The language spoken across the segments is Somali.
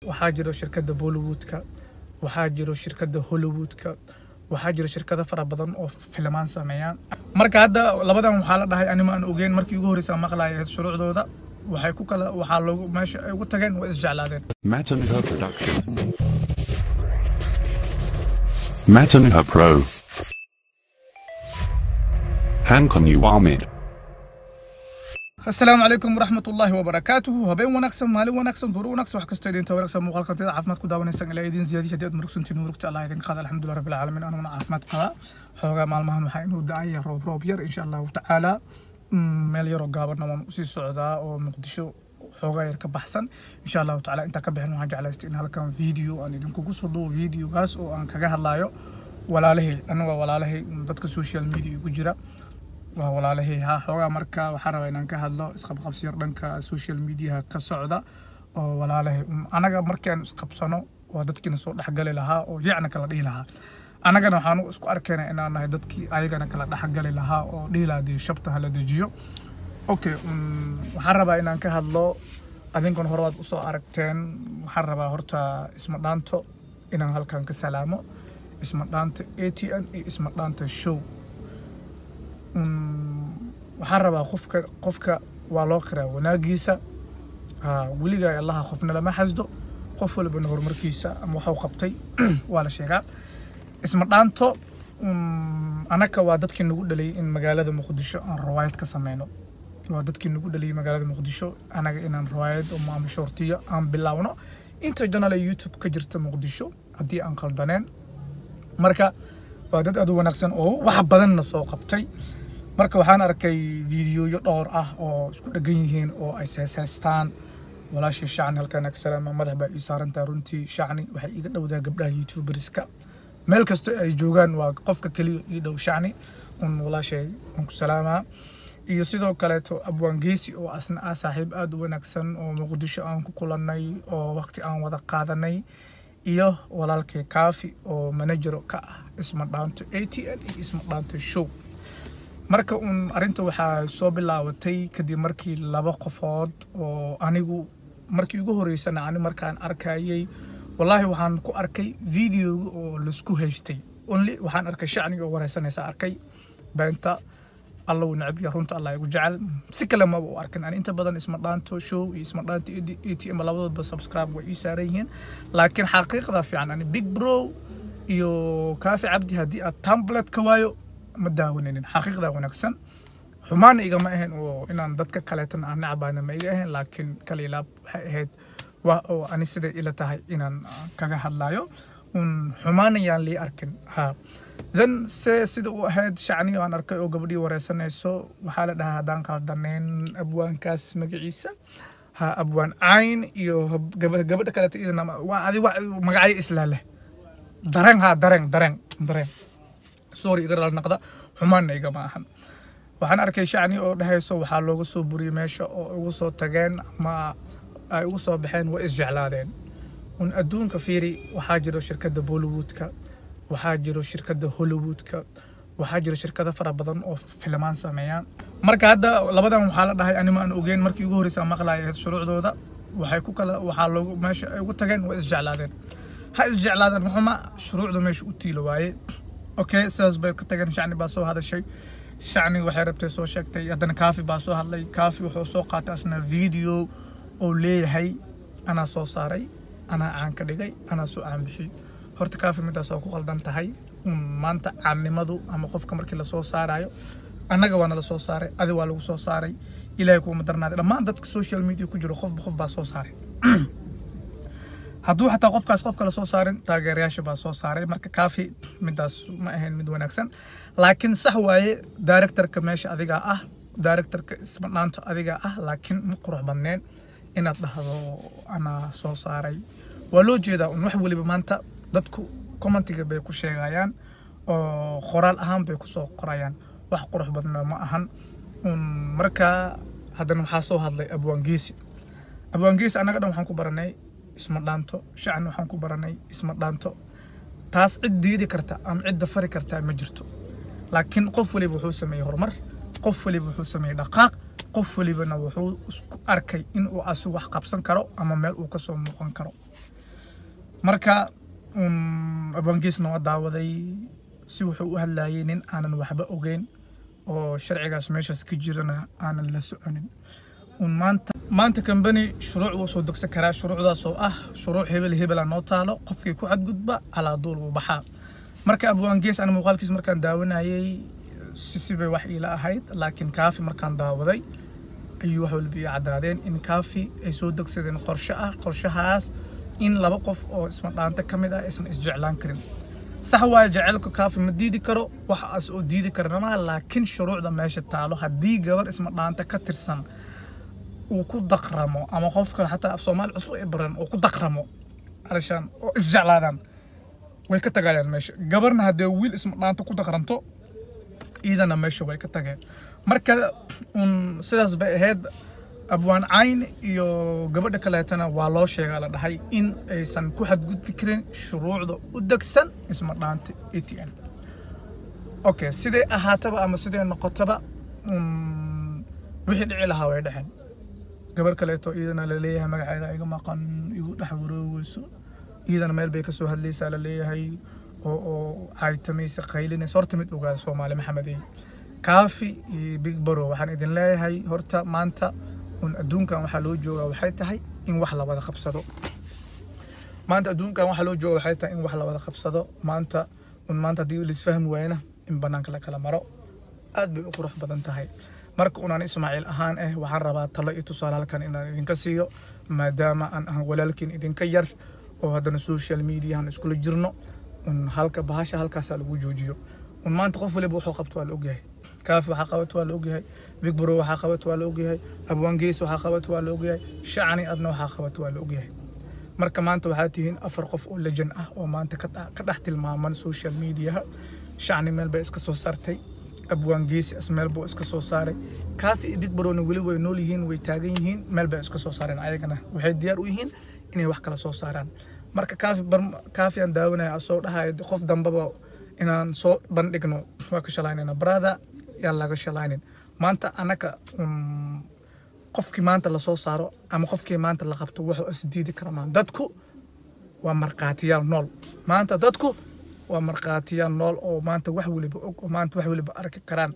waxaa jiro shirkadda bollywoodka waxaa jiro shirkadda hollywoodka waxaa jira shirkado fara badan oo filmaan sameeyaan marka hadda labadan waxaa la dhahay anima aan ogeyn markii ugu horreysa maqlaaya shuruucdooda waxay ku kala waxaa loogu meesha ay ugu tageen way isjeclaadeen Matanuha Production. Matanuha Pro. Hankon Uwamid. asalaamu calaykum waraxmat ullaahi wabarakaatuhu habeen wanaagsan maalin wanaagsan duur wanaagsan wax kastoo idinta wanaagsan muuqaalkan tida caafimaad ku daawanaysaan ilaa idin ziyaadiya haddii aad murugsantiin murugta allah idin qaada alxamdulilah rabbil caalamiin anuguna caafimaad qaba xoogaa maalmahan waxaa inuu da-aya roob roob yar insha allahu tacaala Mm, meel yaroo gaabanna waan usii socdaa oo muqdisho xoogaa yar ka baxsan insha allahu tacaala intaa ka bixin waxaan jeclaystay in halkan video aan idinkugu soo duubo videogaas oo aan kaga hadlayo walaalahay anaga walaalahay mm, dadka social media igu jira waa walaalahay ha xoogaa marka waxaan rabaa inaan ka hadlo isqabqabsi yar dhanka social mediaha ka socda oo walaalahay Mm, anaga markaan isqabsano waa dadkiina soo dhexgali lahaa oo yacna kala dhihi lahaa annagana waxaan isku arkayna inaan nahay dadkii ayagana kala dhexgali lahaa oo dhihi lahaa dee shabta hala dejiyo okay mm, waxaan rabaa inaan ka hadlo adinkuna hore waad usoo aragteen waxaan rabaa horta isma dhaanto inaan halkan ka salaamo isma dhaanta a t n iyo isma dhaanta show Mm, waxaan rabaa qofka qofka waa loo qiraa wanaagiisa ha weligaa allaha qofna lama xasdo qof walbana horumarkiisa ama waxuu qabtay waa la sheegaa isma dhaanto mm, anaka waa dadkii nagu dhaliyay in magaalada muqdisho aan rawaayad ka sameyno waa dadkii nagu dhaliyay magaalada muqdisho anaga inaan rawaayad oo ama shortiyo aan bilaawno inta janal ee youtube ka jirta muqdisho haddii aan qaldaneen marka waa dad aad u wanaagsan oo wax badanna soo qabtay marka waxaan arkay fiidiyoyo dhowr ah oo isku dhegan yihiin oo ay seeseystaan walaashii shacni halkaan ag salaama madax baa ii saarantaa runtii shacni waxay iiga dhowdaa gabdhaha youtuberska meel kasta ay joogaan waa qofka keliya ii dhow shacni un walaashay un ku salaamaa iyo sidoo kaleeto abwaan geesi oo asna ah saaxiib aad u wanaagsan oo muqdisho aan ku kulannay oo waqti aan wada qaadanay iyo walaalkay kaafi oo manajero ka ah isma dhaanto a t n iyo isma dhaanto show marka uun arrinta waxaa soo bilaabatay kadib markii laba qofood oo anigu markii ugu horeysana ani markaan arkayay wallaahi waxaan ku arkay videoga oo laisku haystay only waxaan arkay shacniga oo wareysanaysa arkay beenta alla uu necab yahay runta allah igu jecel si kale maba u arkin ani inta badan isma dhaanto show iyo isma dhaanto a t m labadoodba subscribe way ii saaran yihiin laakiin xaqiiqda fiican ani big bro iyo kaafi cabdi haddii aad tamblet ka waayo ma daawaninin xaqiiqda wanaagsan xumaana igama ahayn oo inaan dadka kaleetana aan necbaana ma iga ahayn laakiin kalilaab waxay ahayd waa oo ani siday ila tahay inaan ah, kaga hadlayo un xumaana yaan lii arkin ha then se sida u ahayd shacni aan arkay oo gabadhii wareysanayso waxaa la dhahaa haddaan qaldanayn abwaankaas magaciisa ha abwaan cayn iyo hab- gaba- gabadha kaleeto iyadana ma- waa adi wa magacyo islaa leh dareen ha dareen dareen dareen sorry iga raal naqda xumaanna igama ahan waxaan arkay shacni oo dhehayso waxaa looga soo buriyey meesha oo ugu soo tageen ama ay ugu soo baxeen way isjeclaadeen un adduunka fiiri waxaa jiro shirkadda bollywoodka waxaa jiro shirkadda hollywoodka waxaa jiro shirkado fara badan oo filmaan sameeyaan marka hadda labadan waxaa la dhahay anima aan ogeyn markii ugu horreysa maqlaaya shuruucdooda waxay ku kala waxaa loogu meesha ay ugu tageen way isjeclaadeen ha isjeclaadeen maxuma shuruucda meesha u tiilo waaye okay sidaas bay ka tageen shacni baa soo hadashay shacni waxay rabtay soo sheegtay haddana kaafi baa soo hadlay kaafi wuxuu soo qaatay asna video oo leeyahay anaa soo saaray anaa caan ka dhigay anaa soo caan bixiyey horta kaafi midaas waa ku qaldan tahay un maanta caannimadu ama qofka markii lasoo saarayo annaga waa nala soo saaray adi waa lagu soo saaray ilaahay kuuma darnaaday dhammaan dadka social media ku jiro qofba qof baa soo saaray hadduu xataa qofkaas qofka la soo saarin taageerayaasha baa soo saaray marka kaafi midaas ma ahayn mid wanaagsan laakiin sax waaye directorka meesha adigaa ah directorka isbanaanta adigaa ah laakiin ma qurux badneen inaad dhahdo anaa soo saaray waa loo jeedaa un wax weliba maanta dadku commentiga bay ku sheegayaan oo qoraal ahaan bay kusoo qorayaan wax qurux badna ma ahan un marka haddana waxaa soo hadlay abwaan geesi abwaan geesi annaga dhan waxaan ku baranay isma dhaanto shacni waxaan ku baranay isma dhaanto taas cid diidi karta ama cid dafari karta ma jirto laakiin qof waliba wuxuu sameeyey horumar qof waliba wuxuu sameeyey dhaqaaq qof walibana wuxuu isku arkay in uu asu wax qabsan karo ama meel uu kasoo muuqan karo marka um, abangiisna waa daawaday si wuxuu u hadlayay nin aanan waxba ogeyn oo sharcigaas meeshaas ka jirana aanan la soconin un maanta maanta kambani shuruuc wuu soo degsan karaa shuruucdaas oo ah shuruuc hebel hebela noo taalo qofkii ku xadgudba calaa duul wuu baxaa marka abwaangees ana muuqaalkiis markaan daawanayay si sibay wax iila ahayd laakiin kaafi markaan daawaday ayuu wax walba ii caddaadeen in kaafi ay soo degsadeen qorshe ah qorshahaas in laba qof oo isma dhaanta ka mid ah aysan isjeclaan karin sax waayo jaceylka kaafi ma diidi karo waxaas oo diidi karana maaha laakiin shuruucda meesha taalo haddii gabar isma dhaanta ka tirsan uu ku daqramo ama qof kale xataa af soomaali cusub ay baran uu ku daqramo alashaan oo isjeclaadaan way ka tagayaan meesha gabarna haddee wiil isma dhaanta ku daqranto iidana meesha way ka tageen marka un sidaas bay ahayd abwaan cayn iyo gabadha kaleetana waa loo sheegaa la dhahay in aysan ku xadgudbi karin shuruucda u degsan isma dhaanta a t n okay siday ahaataba ama siday noqotaba um, wixii dhici lahaa way dhexeen gabar kaleeto iyadana laleeyahay magaceeda iga maqan igu dhex waroogeyso iyadana meel bay kasoo hadlaysaa laleeyahay oo oo caytamaysa qaylinaysa horta mid ogaada soomaali maxamedey kaafi iyo big baro waxaan idin leeyahay horta maanta un adduunkan waxaa loo joogaa waxay tahay in wax la wada qabsado maanta adduunkan waxaa loo jooga waxay tahay in wax la wada qabsado maanta un maanta haddii laisfahmi waayna in banaanka la kala maro aad bay u qurux badan tahay marka unaan ismaaciil ahaan eh waxaan rabaa talo iyo tusaale halkan inaan idinka siiyo maadaama aan ahan walaalkiin idinka yar oo haddana social mediahan iskula jirno un halka bahasha halkaasaa lagu joojiyo un maanta qof waliba wuxuu qabto waa la ogyahay kaafi waxaa qabato waa la ogyahay big bro waxaa qabato waa la ogyahay abwaangees waxaa qabato waa la ogyahay shacni adna waxaa qabato waa la ogyahay marka maanta waxaa tihiin afar qof oo lejan ah oo maanta ka dha- ka dhex tilmaaman social mediaha shacni meel bay iska soo saartay abwaan geesi as meel buu iska soo saaray kaafi iyo big brona weli way nool yihiin way taagan yihiin meel bay iska soo saareen ayagana waxay diyaar u yihiin inay wax kala soo saaraan marka kaafi bar kaafi aan daawanaya asoo dhahaya qof dambaba inaan soo bandhigno waa ka shalaynayna brother yaan laga shalaynin maanta anaka um, qofkii maanta lasoo saaro ama qofkii maanta la qabto wuxuu isdiidi kara maan dadku waa markhaatiyaal nool maanta dadku waa markhaatiyaal nool oo maanta wax weliba og oo maanta wax weliba arki karaan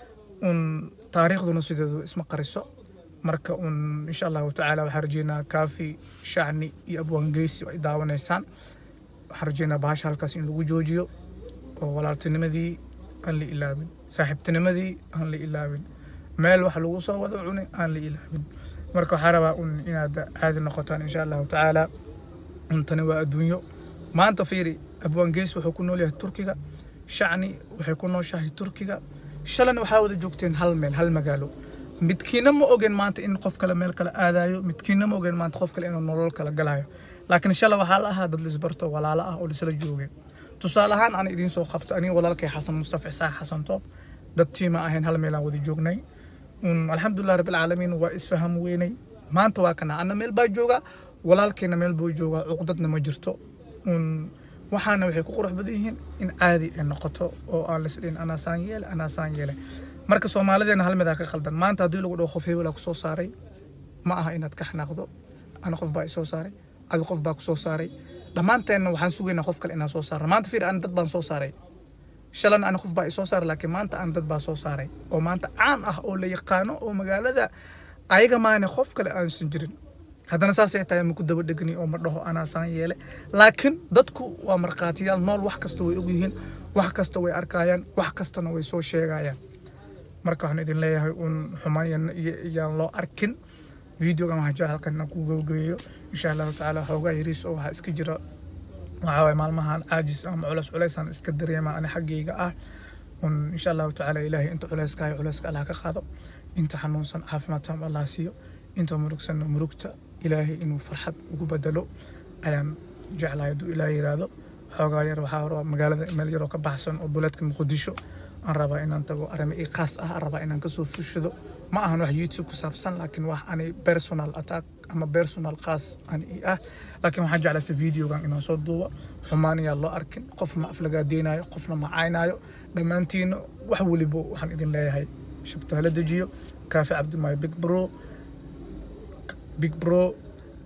un taariikhduna sideedu isma qariso marka un insha allahu tacaala waxaan rajeynaa kaafi shacni iyo abwaangeysi ay daawanaysaan waxaan rajeynaa bahasha halkaas in lagu joojiyo oo walaaltinimadii aan la ilaabin saaxiibtinimadii aan la ilaabin meel wax lagu soo wada cunay aan la ilaabin marka waxaa rabaa un inaad caadi noqotaan insha allahu tacaala untani waa adduunyo maanta fiiri abwaangeys wuxuu ku nool yahay turkiga shacni waxay ku nooshahay turkiga shalana waxaa wada joogteen hal meel hal magaalo midkiina ma ogen maanta in qof kale meel kale aadayo midkiina ma ogen maanta qof kale inuu nolol kala galayo laakiin shala waxaa la ahaa dad lisbarto walaalo ah oo lisla joogeen tusaale ahaan aan idiin soo qabto aniga walaalkay xasan mustafa isaaq xasan toob dad tiima ahayn hal meelaan wada joognay un alxamdulilah rabbilcaalamiin waa isfaham weynay maanta waa kana anna meel baa jooga walaalkayna meel buu joogaa cuqdadna ma jirto un waxaana waxay ku qurux badan yihiin in caadi ay noqoto oo aan lisdhin anaasaan yeele anaasaan yeele marka soomaalideena hal midaa ka khaldan maanta haddii lagu dhaho qof hebelaa kusoo saaray ma aha inaad ka xanaaqdo ana qof baa isoo saaray adi qof baa kusoo saaray dhammaanteenna waxaan sugaynaa qof kale inaan soo saarno maanta fiir ana dad baan soo saaray shalan ana qof baa isoo saaray laakiin maanta ana dad baa soo saaray oo maanta caan ah oo la yaqaano oo magaalada ayaga maane qof kale aansan jirin haddana saasay tahay maku daba dhegani oo ma dhaho anaasaan yeele laakiin dadku waa markhaatiyaal nool wax kasta way ogyihiin wax kasta way arkayaan wax kastana way soo sheegayaan marka waxaan idin leeyahay un xumaan iyo- iyo- iyaan loo arkin videogan waxaan jecel halkan inaan ku gabagabeeyo insha allahu tacaala xoogaa yariis oo waxaa iska jira waxaa waye maalmahan caajis ama culeys culeysaan iska dareema ani xaggayga ah un insha allahu tacaala ilaahay inta culeyska hayo culeyska allah ka qaado inta xanuunsan caafimaad taam allah siiyo inta murugsanna murugta ilaahay inuu farxad ugu bedelo ayaan jeclahay hadduu ilaahay yiraahdo xoogaa yar waxaa rabaa magaalada meel yaroo ka baxsan oo buleedka muqdisho aan rabaa inaan tago arrimo ii khaas ah aan rabaa inaan kasoo fushado ma ahan wax youtube ku saabsan laakiin wax ani personal attack ama personal khaas ani ii ah laakiin waxaan jeclaysa videogan inaan soo duubo xumaan ayaa loo arkin qof ma aflagaadeynayo qofna ma caynaayo dhammaantiina wax weliba waxaan idin leeyahay shabta hala dejiyo kaafi cabdimaayo big bro big bro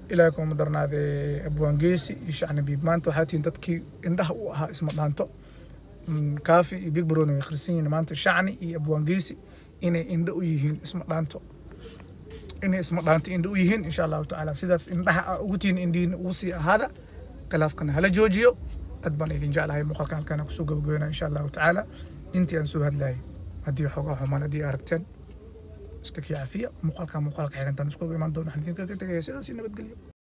ilaahay kuma darnaadee abwaangeesi iyo shacni biib maanta waxaa tihiin dadkii indhaha u ahaa isma dhaanto Mm, kaafi iyo big brone way khrisan yihiin maanta shacni iyo abwaangeesi inay indho u yihiin isma dhaanto inay isma dhaanto indho u yihiin insha allahu tacaala sidaas indhaha aa ugu tihiin indhihiina ugu sii ahaada khilaafkana hala joojiyo aad baan idin jeclahay muuqaalkan halkaan aan kusoo gabagabeynaa insha allahu tacaala intii aan soo hadlayay haddii xoogaa xumaan haddii aragteen iska kii cafiya muuqaalkan muuqaalka xigantaan isku imaan doona waxaan idinkaga tegaya sidaas iyo nabadgelyo